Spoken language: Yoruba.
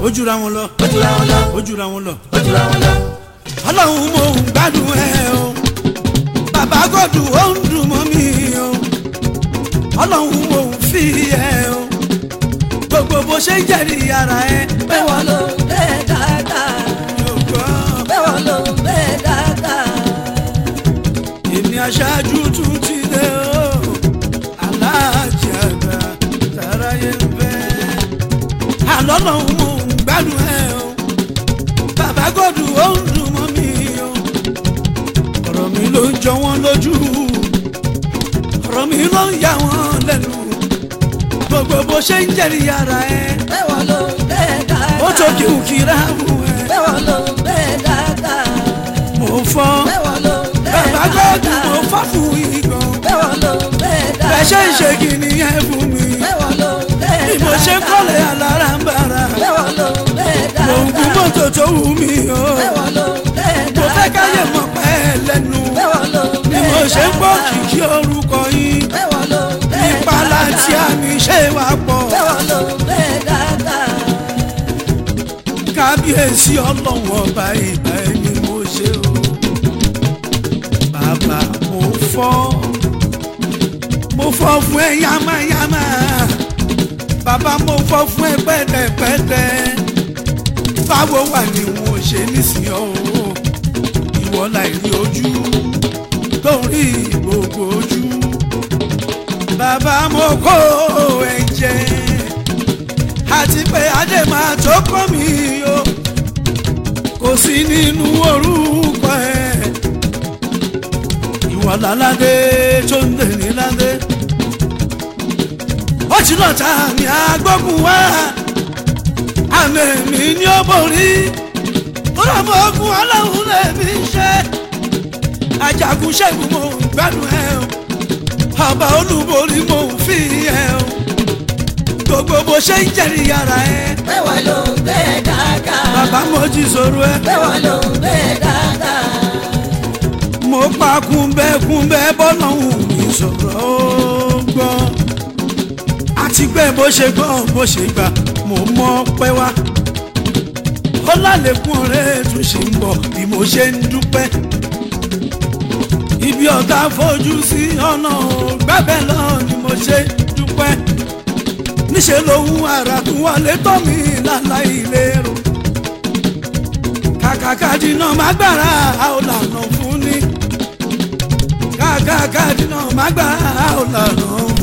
ojúra wọn lọ ojúra wọn lọ ojúra wọn lọ. ojúra wọn lọ. ọlọ́run mo ń gbádùn ẹ o bàbá gọ́dù ó ń dùn mọ́ mi o ọlọ́run mo ń fi ẹ o gbogbo bó ṣe ń jẹ́rìí ara ẹ bẹ́ẹ̀ wọ́n ló ń bẹ́ dáadáa. yóò gbọ́. bẹ́ẹ̀ wọ́n ló ń bẹ́ dáadáa. èmi aṣáájú tún ti dé o aláàjì àgbà tàráyé ń bẹ àlọ́ lọ́hùn mo ń gbádùn ẹ o bàbá gọ́dù ó ń dùn mọ́ mi o ọ̀rọ̀ mi ló ń jọ wọ́n lójú ọ̀rọ̀ mi ló ń yà wọ́n lẹ́nu gbogbo bó ṣe ń jẹ́rìí ara ẹ bẹ́ẹ̀ wọ́n ló ń bẹ́ dáadáa. ó tó kí n kíra mú ẹ bẹ́ẹ̀ wọ́n ló ń bẹ́ dáadáa. mo fọ́ bẹ́ẹ̀ wọ́n ló ń bẹ́ bàbá gọ́dù mo fọ́ fún igan bẹ́ẹ̀ wọ́n ló ń bẹ́ dáadáa. bẹ́ẹ̀ ṣe ń ṣe kí ni ẹ fún mi. bẹ́ẹ̀ wọ́n ló ń bẹ́ bí mo ṣe ń kọ́lé alára ń bára bẹ́ẹ̀ wọ́n ló ń bẹ́ mò ń gún dáadáa. mọ́tò tó wù mí o bẹ́ẹ̀ wọ́n ló ń bẹ́ mo dáadáa. fẹ́ káyé mọ̀ pẹ́ lẹ́nu bẹ́ẹ̀ wọ́n ló ń bí bẹ́ mo ṣe ń gbọ́ dáadáa. kìkì orúkọ yín bẹ́ẹ̀ wọ́n ló ń bẹ́ ìpalà tí a mi ṣe wà pọ̀ bẹ́ẹ̀ wọ́n ló ń bẹ́ dáadáa. kábíyèsí ọlọ́wọ́ ọba ìgbà ẹni mo ṣe o bàbá mo fọ́ mo fọ́ fún ẹ yamayama bàbá mo fọ́ fún ẹ pẹ́tẹ́pẹ́tẹ́ báwo wà ní wọn ò ṣe nísìnyí o ìwọ láì rí ojú tó ń rí gbogbo ojú bàbá mo kó ẹ̀jẹ̀ àti pé adé máa tó kọ́ mi o kò sí nínú orúkọ ẹ̀ ìwọ láládé tó ń lè ní ládé ó ti lọ́ta mi àgbógun wá àmì mi ní ó borí ọlọ́mọ ogun ọlọ́run lèmi ṣe ajagun ṣẹ́gun mo ń gbádùn ẹ o ọba olúborí mo ń fi ẹ o gbogbo bó ṣe ń jẹ́rìí ara ẹ bẹ́ẹ̀ wọ́n ló ń bẹ́ dáadáa. bàbá mo jí sọ̀rọ̀ ẹ bẹ́ẹ̀ wọ́n ló ń bẹ́ dáadáa. mo pa kúnbẹ́kúnbẹ́ bọ́lọ́hún mi sọ̀rọ̀ ó gbọ́ àti pé bó ṣe gbọ́ bó ṣe gbà mo mọ̀ pẹ́ wá ó lálẹ́kùn ọ̀rẹ́ tún ṣe ń bọ̀ bí mo ṣe ń dúpẹ́ ibi ọ̀tá fojú sí ọ̀nà gbẹ́bẹ̀ lọ ni mo ṣe dúpẹ́ níṣẹ́ lòun ara tún wọlé tọ́ mi láláì lérò kàkàkà dínà má gbára ò lànà fún ni kàkàkà dínà má gbára ò lànà